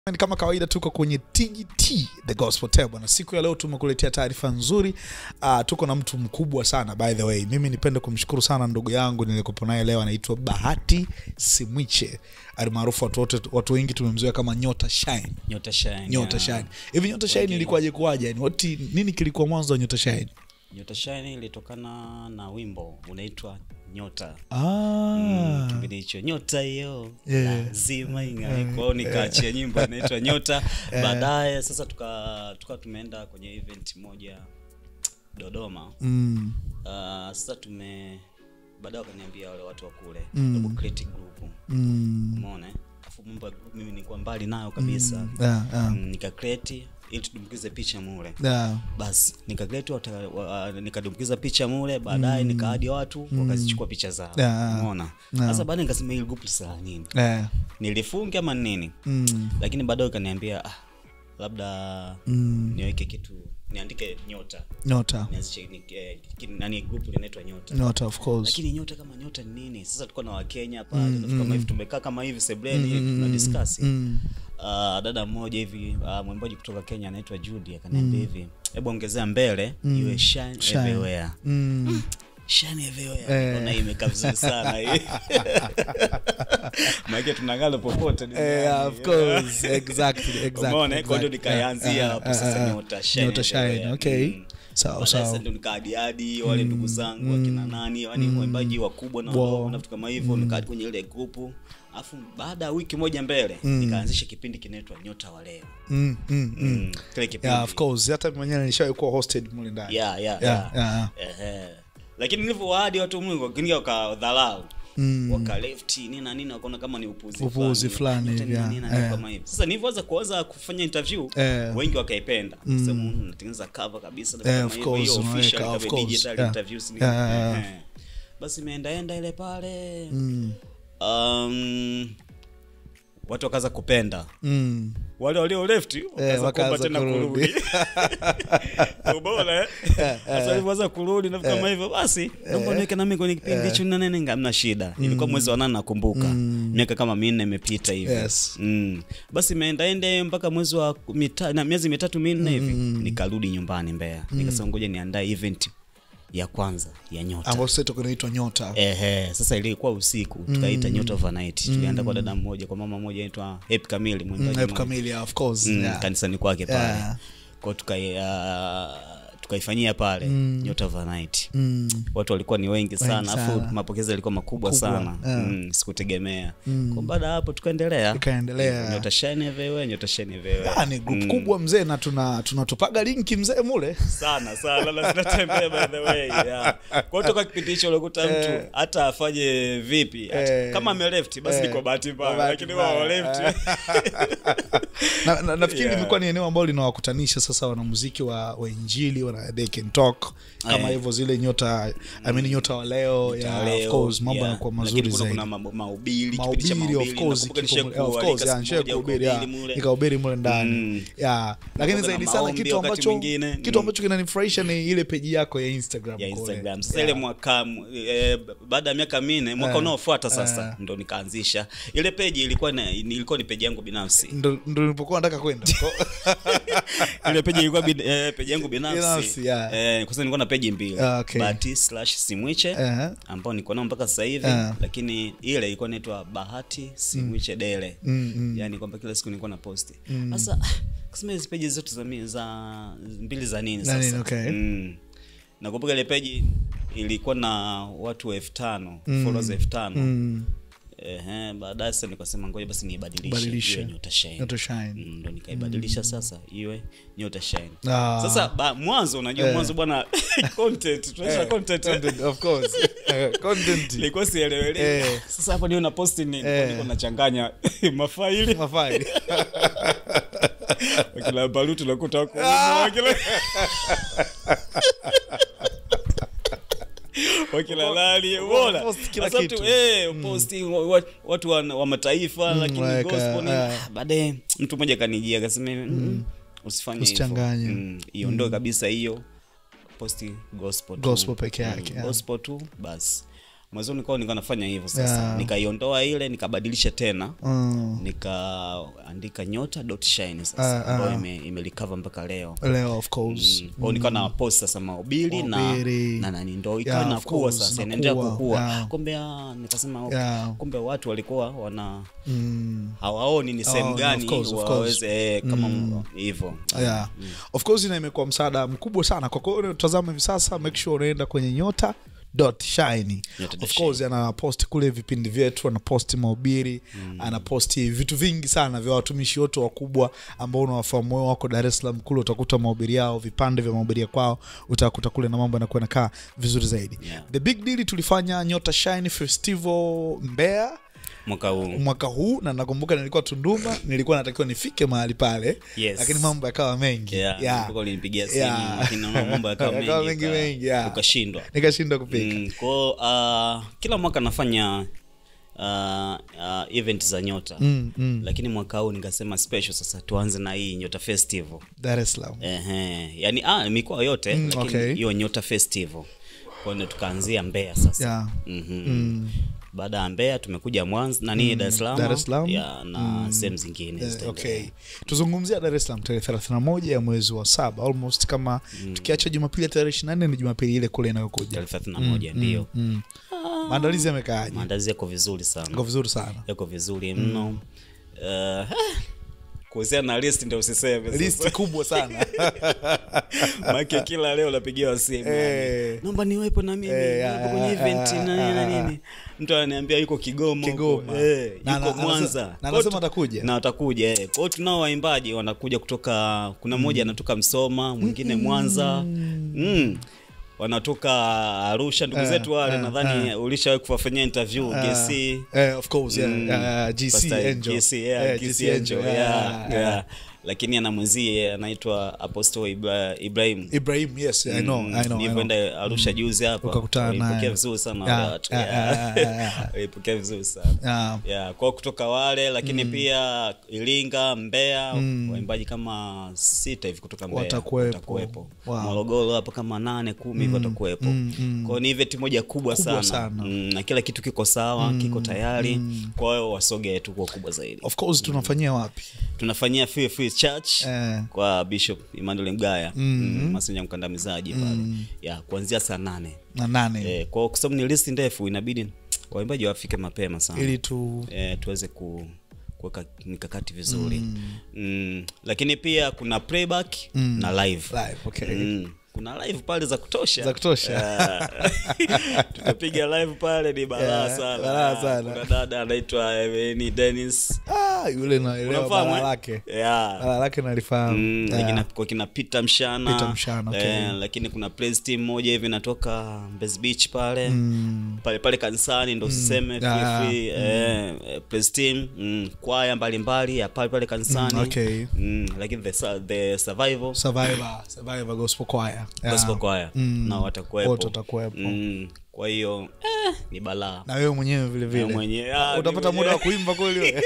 Ni kama kawaida tuko kwenye TGT The Gospel Table na siku ya leo tumekuletea taarifa nzuri. Uh, tuko na mtu mkubwa sana by the way. Mimi nipende kumshukuru sana ndugu yangu nilikopo naye leo, anaitwa Bahati Simwiche almaarufu watu wote, watu wengi tumemzoea kama Nyota Shine. Nyota Shine. Nyota ya- Shine. Hivi Nyota Shine Wengi- ilikuwaje kuwaje? Yani what nini kilikuwa mwanzo wa Nyota Shine? Nyota Shine ilitokana na wimbo unaitwa Nyota. Ah. Kipindi hicho nyota hiyo Yeah. lazima ing'ae. Kwa hiyo nikaachia nyimbo inaitwa Nyota. Baadaye sasa tuka tuka tumeenda kwenye event moja Dodoma. Mm. Uh, sasa tume baadaye wakaniambia wale watu wa kule Mm. Double Creative Group. Mm. Umeona? eh? Afu mambo ya group mimi nilikuwa mbali nayo kabisa. Yeah, yeah. Mm, nika create ili tudumbukize picha mule. Yeah. basi nikagletu nikadumbukiza picha mule baadaye nikaadi watu wakazichukua picha zao Yeah. umeona Yeah. sasa baadaye nikasema hili group sala nini Yeah. nilifunge ama nini Mm. lakini baadaye ukaniambia ah, labda Mm. niweke kitu niandike nyota Nyota. nianzishe ni- eh, ki- nani group linaitwa nyota Nyota of course. lakini nyota kama nyota ni nini sasa tulikuwa na wakenya pale mm, kama hivi tumekaa kama hivi sebleni hivi tuna discuss Mm. uh, dada mmoja hivi uh, mwimbaji kutoka kenya anaitwa judy akaniambia hivi hebu ongezea mbele iwe shine, Shine. everywhere Mm. shine everywhere Eh. Nikaona hii imekaa vizuri sana hii maana tunangalo popote duniani. Eh, of course. Exactly, exactly, Umeona, eh? kwa hiyo exactly. nikaanzia Ah, hapo ah, sasa ah, nyota shine Nyota shine, everywhere. okay. Mm. Sawa, Baadaye sawa. sasa ndo nikaadiadi wale ndugu zangu akina nani yani waimbaji wakubwa na Wow. wadogo na vitu kama hivyo nikaadi kwenye ile grupu alafu baada ya wiki moja mbele nikaanzisha kipindi kinaitwa nyota wa leo Mm, mm, mm. Mm, kile kipindi Yeah, of course. Hata mimi mwenyewe nilishawahi kuwa hosted mule ndani. yeah, yeah, Yeah, yeah. yeah. Ehe. lakini nilivyowaadi watu mungu wakiingia wakadharau Mm. wakalefti nini na nini wakaona kama ni upuzi Upuzi fulani Nyota hivi, ni yeah. nini na nini Eh. kama hivi sasa nilivyoanza kuanza kufanya interview Eh. wengi wakaipenda sema "Mm, natengeneza cover kabisa na Eh, kama of hivyo, course, hiyo unaweka, official of ikawa course. digital Yeah. interviews ni- Yeah, yeah, yeah. Ehe. basi imeendaenda ile pale Mm. um, watu wakaanza kupenda Mm. wale walio left wakaanza wakaanza kuomba tena kurudi. kurudi ubora eh? sasa walivyoanza kurudi na vitu kama hivyo basi naomba niweke nami kwenye kipindi hicho na nene hamna shida ilikuwa mwezi wa nane nakumbuka miaka kama minne imepita hivi Yes. mm. basi imeendaende mpaka mwezi wa mita, na miezi mitatu minne hivi nikarudi nyumbani Mbeya nikasema ngoja niandae event ya kwanza ya nyota Ambayo sasa itakuwa inaitwa Nyota. Ehe, sasa ilikuwa usiku tukaita nyota overnight tulienda kwa dada mmoja kwa mama mmoja anaitwa Happy Kamili mwimbaji F mmoja. kamili, yeah, of course. Mm, Yeah. kanisani kwake pale Yeah. kwao tukai uh, tukaifanyia pale nyota overnight Mm. watu walikuwa ni wengi sana afu sana. mapokezi yalikuwa makubwa Kubwa, sana yeah. mm, sikutegemea kwa baada ya hapo tukaendelea Ikaendelea. nyota shine everywhere nyota shine everywhere Ah, ni group kubwa mzee na tuna tunatupaga linki mzee mule. sana sana na zinatembea by the way yeah. kwa toka kipindi hicho unakuta mtu hata afanye vipi hata, Eh. kama ameleft basi Eh. ni kwa bahati mbaya Bahati lakini mbaya. wao left na, na, nafikiri Yeah. limekuwa ni eneo ambalo linawakutanisha sasa wanamuziki wa, wa injili wana they can talk kama Eh. hivyo zile nyota I mean, nyota wa leo yeah, of course mambo yeah. yanakuwa Lakini mazuri kuna- zaidi kuna mambo- mahubiri kipindi cha mahubiri of mahubiri, course nakumbuka kipo mule- nishakuwa of course alika yeah, siku nishawahi moja kuhubiri ukahubiri yeah, mule. nikahubiri mule ndani Mm. yeah lakini Nakumbuka zaidi na sana maombi kitu wakati ambacho mwingine. kitu Mm. ambacho kinanifurahisha ni ile peji yako ya Instagram ya kule. instagram sasa Yeah. ile mwaka eh, baada ya miaka minne mwaka unaofuata sasa ndo nikaanzisha ile peji ilikuwa na, ilikuwa ni peji yangu binafsi ndo ndo nilipokuwa nataka kwenda ile peji ilikuwa bin, eh, peji yangu binafsi Binafsi, yeah. eh, kwa sababu nilikuwa na peji mbili Ah, okay. bahati slash simwiche Eh. ambao niko nao mpaka sasa hivi Ah. lakini ile ilikuwa inaitwa bahati simwiche dele Mm, mm. yani kwamba kila siku nilikuwa na posti sasa kusema hizi peji zetu za, mi- za mbili za nini Za nini, sasa okay. mm. nakumbuka ile peji ilikuwa na watu elfu tano followers elfu tano Mm. Ehe, baadaye sasa nikasema ngoja basi niibadilishe Badilishe. iwe nyota shine Nyota shine. Mm, ndo nikaibadilisha sasa iwe nyota shine Ah. sasa ba, mwanzo unajua Eh. mwanzo bwana content tunaisha Eh, content content, of course Eh, content ilikuwa sielewele Eh. sasa hapo ndio na posti nini Eh. niko nachanganya mafaili mafaili wakila baruti nakuta wako wakila wakila lali umeona post kila Sasa kitu. tu, eh, posti wa- wa- watu wa, wa mataifa lakini weka, gospel ni eh. ah, baadaye mtu mmoja kanijia akasema mm. usifanye hivyo. Usichanganye. Mm, iondoe kabisa hiyo posti gospel tu. Gospel peke yake, Mm, yeah. gospel tu basi mwanzoni kwa nilikuwa nafanya hivyo sasa Yeah. nikaiondoa ile nikabadilisha tena mm. nikaandika nyota dot shine Ah, sasa ah. ambayo ime, imerecover mpaka leo leo of course Mm. Kwa hiyo nikawa na post sasa mahubiri na Mahubiri. na nani ndo ikawa Yeah, of inakuwa course, sasa inakuwa, inaendelea kukua yeah. kumbe ah, nikasema okay. Yeah. kumbe watu walikuwa wana mm. hawaoni ni sehemu Oh, no, gani of course, of course. waweze eh, kama hivyo yeah. of course na imekuwa msaada mkubwa sana kwa kwao unatazama hivi sasa make sure unaenda kwenye nyota dot shine Nyota dot of course anaposti kule vipindi vyetu anaposti mahubiri anaposti vitu vingi sana vya watumishi wote wakubwa ambao unawafahamu wewe wako dar es salaam kule utakuta mahubiri yao vipande vya mahubiri ya kwao utakuta kule na mambo yanakuwa nakaa vizuri zaidi Yeah. the big deal tulifanya nyota shine festival mbeya mwaka huu mwaka huu na nakumbuka nilikuwa tunduma nilikuwa natakiwa nifike mahali pale Yes. lakini mambo yakawa mengi Yeah, Yeah. nakumbuka ulinipigia simu, Yeah. lakini naona mambo yakawa Yakawa mengi, mengi uka- mengi, yeah. ukashindwa nikashindwa kupika Mm, kwao uh, kila mwaka nafanya uh, uh, event za nyota mm, mm. lakini mwaka huu nikasema special sasa tuanze na hii nyota festival dar es salaam Ehe. yani ah, mikoa yote Mm, lakini okay. hiyo nyota festival kwao ndio tukaanzia mbeya sasa yeah. Mhm. mm. baada ya mbeya tumekuja mwanza nani dar es salaam Dar es Salaam. ya, na sehemu zingine Eh, zitaendelea. okay tuzungumzia dar es salaam tarehe 31 ya mwezi wa saba almost kama tukiacha jumapili ya tarehe 24 ni jumapili ile kule inayokuja tarehe thelathini na moja ndio mm. maandalizi yamekaaje maandazi yako vizuri sana iko vizuri sana yako vizuri mno Eh, kuhusiana na list ndio usiseme sasa. listi kubwa sana Maana kila leo napigiwa simu Eh. yani, naomba niwepo na mimi Eh, niwepo ah, kwenye ah, event ah, na nini na ah, nini mtu ananiambia yuko Kigoma huko. Kigoma. eh, Na- yuko na- anasema- Mwanza na Kwa anasema tu- atakuja. na atakuja eh. kwa hiyo tunao waimbaji wanakuja kutoka kuna mmoja anatoka Msoma mwingine Mwanza mm. wanatoka Arusha ndugu Eh, zetu wale eh, nadhani ulishawahi kuwafanyia interview GC Eh, of course yeah. Mm. Uh, GC Pastor Angel GC, yeah, Eh, GC GC Angel, Angel, yeah, yeah, yeah. lakini ana mwenzie anaitwa apostle Ibra, ibrahim Ibrahim yes I know I know, I know. nilivyoenda arusha juzi hapa Ukakutana walipokea naye. vizuri sana Yeah, wale watu yeah, yeah. yeah, yeah, yeah. walipokea vizuri sana Yeah. yeah, kwao kutoka wale lakini pia iringa mbeya waimbaji kama sita hivi kutoka mbeya Watakuwepo. Wow. morogoro hapo kama nane kumi hivi watakuwepo kwao ni event moja kubwa, Kubwa sana, sana. Mm, na kila kitu kiko sawa kiko tayari kwa hiyo wasogee tu kwa kubwa zaidi of course tunafanyia wapi tunafanyia free free church Eh. kwa bishop emmanuel mgaya mm masenja mkandamizaji pale ya kuanzia saa nane na nane eh, kwa kwa sababu ni listi ndefu inabidi waimbaji wafike mapema sana ili tu eh, tuweze ku kuweka mikakati vizuri mm. lakini pia kuna playback na live live okay Mm. kuna live pale za kutosha Za kutosha. Yeah. tutapiga live pale ni balaa Yeah, sana balaa sana. kuna dada anaitwa eh, ni Dennis ah yule naelewa Unafahamu, bala eh? lake yeah. bala lake nalifahamu Mm, Yeah. lakini kwa kina Peter Mshana, Peter Mshana, okay. eh, lakini kuna praise team moja hivi natoka Mbezi Beach pale pale pale kanisani ndo usiseme free Ah, free eh, eh, praise team mm, kwaya mbalimbali ya pale pale kanisani Mm, okay. mm, lakini the, su- the survival survivor survivor gospel choir Yeah. gospel choir Mm. na watakuwepo Wote watakuwepo. mm, kwa hiyo eh, ni balaa na wewe mwenyewe vile Na vile mwenye- ah, utapata ni muda wa mwenye- kuimba kweli wewe?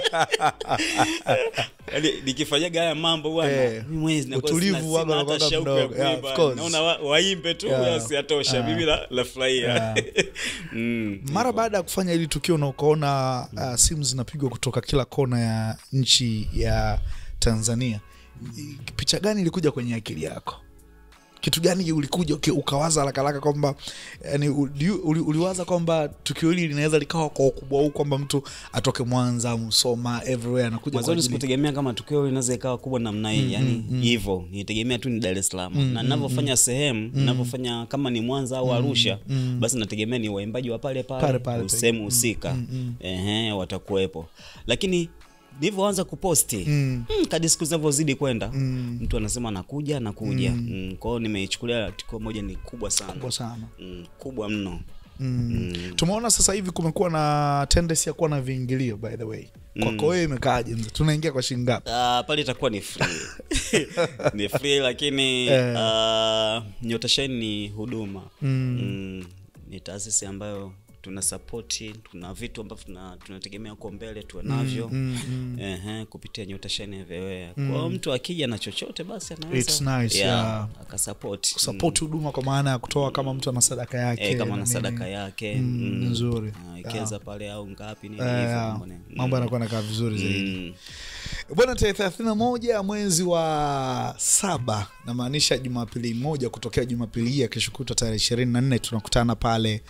Yaani, nikifanyaga haya mambo bwana Eh, mimi mwenyewe zinakuwa utulivu sina- waga sina hata unakuwaga shauku ya mdogo. Yeah, kuimba. of course. naona wa- waimbe tu Yeah. basi yatosha mimi la- lafurahia Mm. mara baada ya kufanya hili tukio na ukaona uh, simu zinapigwa kutoka kila kona ya nchi ya tanzania i- picha gani ilikuja kwenye akili yako kitu gani ulikuja uki- ukawaza harakaraka kwamba yani, uli, uli, uliwaza kwamba tukio hili linaweza likawa kwa ukubwa huu kwamba mtu atoke mwanza msoma everywhere anakuja kwa mwanzoni ajili- sikutegemea kama tukio linaweza ikawa kubwa namna hii yani hivyo nitegemea tu ni dar es salaam na ninavyofanya sehemu ninavyofanya kama ni mwanza au arusha basi nategemea ni waimbaji wa pale Pale pale pale. sehemu husika ehe watakuwepo lakini nilivyoanza kuposti mm. kadi siku zinavyozidi kwenda mtu anasema anakuja anakuja mm. kwao nimeichukulia tukio moja ni kubwa sana kubwa sana mm, kubwa mno mm. tumeona sasa hivi kumekuwa na tendency ya kuwa na viingilio by the way kwako wewe imekaaje mzee? tunaingia kwa shilingi ngapi Uh, pale itakuwa ni free ni free lakini Eh. uh, nyota shine ni huduma mm. ni taasisi ambayo tuna sapoti tuna vitu ambavyo tuna- tunategemea huko mbele tuwe navyo Ehe, kupitia nyota shine everywhere kwa hiyo mtu akija na chochote basi anaweza It's nice, yeah. akasapoti kusapoti huduma kwa maana ya kutoa kama mtu ana sadaka yake Eh, kama na na nini. sadaka yake Mm, nzuri. Ah, ikeza pale au ngapi nini Eh, hivyo yeah. mambo ni- mambo yanakuwa nakaa vizuri zaidi Mm. bwana tarehe thelathini na moja mwezi wa saba namaanisha jumapili moja kutokea jumapili hii ya kesho kutwa tarehe ishirini na nne tunakutana pale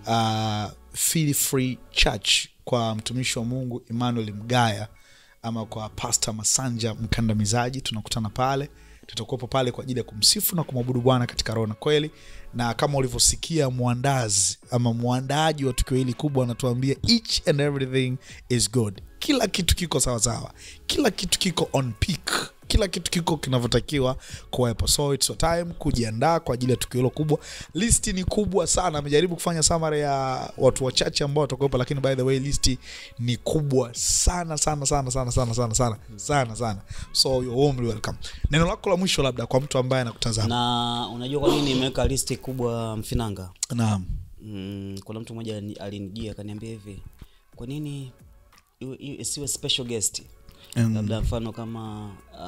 uh, Feel Free church kwa mtumishi wa mungu emmanuel mgaya ama kwa pasta masanja mkandamizaji tunakutana pale tutakuwepo pale kwa ajili ya kumsifu na kumwabudu bwana katika roho na kweli na kama ulivyosikia mwandazi ama mwandaaji wa tukio hili kubwa anatuambia each and everything is good kila kitu kiko sawasawa kila kitu kiko on peak kila kitu kiko kinavyotakiwa kuwepo so it's your time kujiandaa kwa ajili ya tukio hilo kubwa listi ni kubwa sana amejaribu kufanya summary ya watu wachache ambao watakuwepo lakini by the way listi ni kubwa sana sana sana sana sana sana sana sana sana so you're warmly welcome neno lako la mwisho labda kwa mtu ambaye anakutazama na unajua kwa nini nimeweka listi kubwa mfinanga naam mm, kuna mtu mmoja alini- alinijia akaniambia hivi kwa nini iwe- iwe- isiwe special guest Mm. labda mfano kama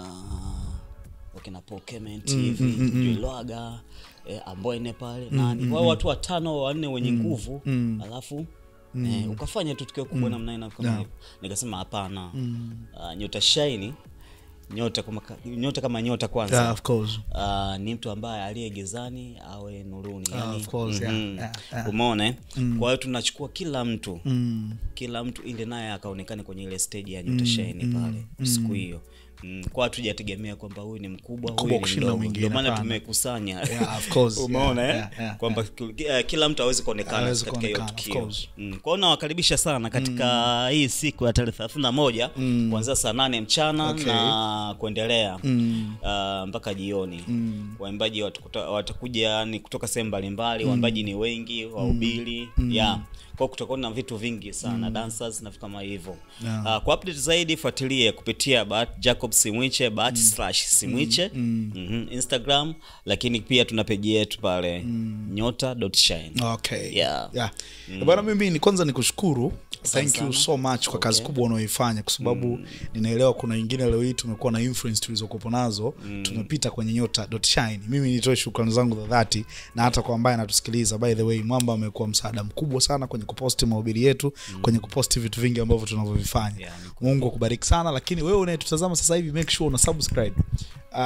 uh, wakina pokement hivi juilwaga eh, amboine pale nani wao watu watano wanne wenye nguvu alafu Eh, ukafanya tu tukio kubwa namna ina kama Yeah. hivyo nikasema hapana Ah, nyota shaini nyota kama nyota kama nyota kwanza yeah, of course uh, ni mtu ambaye aliye gizani awe nuruni Ah, yani, of course, yeah, mhm. yeah, yeah. umeona eh? kwa hiyo tunachukua kila mtu mm. kila mtu ili naye akaonekane kwenye ile stage ya nyota shaini pale siku hiyo mm. kwa hatujategemea kwamba huyu ni mkubwa Mkubwa huyu ni kushinda mdogo mwingine, ndio maana hapana. tumekusanya Yeah, of course. umeona Yeah, eh? yeah, yeah, kwamba ki- eh, kila mtu awezi kuonekana Hawezi katika hiyo kuonekana, of tukio course. mm. kwa hiyo nawakaribisha sana katika hii siku ya tarehe thelathini na moja kuanzia saa nane mchana Okay. na kuendelea Mm. uh, mpaka jioni Mm. waimbaji watakuta- watakuja ni kutoka sehemu mbalimbali waimbaji ni wengi wahubiri yeah kwa kutakuwa na vitu vingi sana dancers na vitu kama hivyo Yeah. uh, kwa update zaidi fuatilie kupitia Bahati jacob simwiche bahati slash simwiche Mhm, instagram lakini pia tuna peji yetu pale nyota dot shine okay Yeah. yeah. bwana mimi ni kwanza nikushukuru thank you sana. so much kwa kazi Okay. kubwa unaoifanya kwa sababu ninaelewa kuna wengine leo hii tumekuwa na influence tulizokuwepo nazo tumepita kwenye nyota dot shine mimi nitoe shukrani zangu za dhati na hata kwa ambaye anatusikiliza by the way mwamba amekuwa msaada mkubwa sana kwenye kuposti mahubiri yetu kwenye kuposti vitu vingi ambavyo tunavyovifanya Yeah, ni mungu akubariki sana lakini wewe unayetutazama sasa hivi make sure una subscribe uh,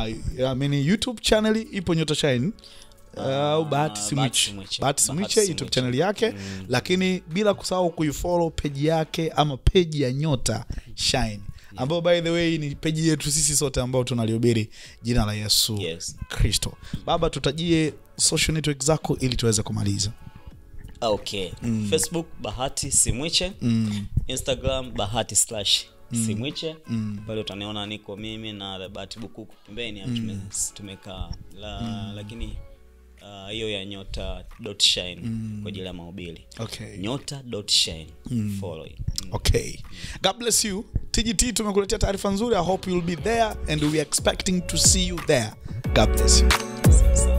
I mean, youtube channel ipo nyota shine au bahati Bahati simwiche Simwiche. bahati Bahati simwiche youtube Simwiche. channel yake lakini bila kusahau kuifollow peji yake ama peji ya nyota shine ambayo by the way ni peji yetu sisi sote ambao tunalihubiri jina la yesu Yes. kristo baba tutajie social network zako ili tuweze kumaliza okay facebook bahati simwiche mm. instagram bahati slash simwiche pale utaniona niko mimi na bahati bukuku pembeni hapo tume- tumekaa la, lakini ah, hiyo ya nyota dot shine kwa ajili ya mahubiri okay nyota dot shine follow it. Mm. okay god bless you tgt tumekuletea taarifa nzuri i hope you'll be there and we are expecting to see you there god bless you Asante sana.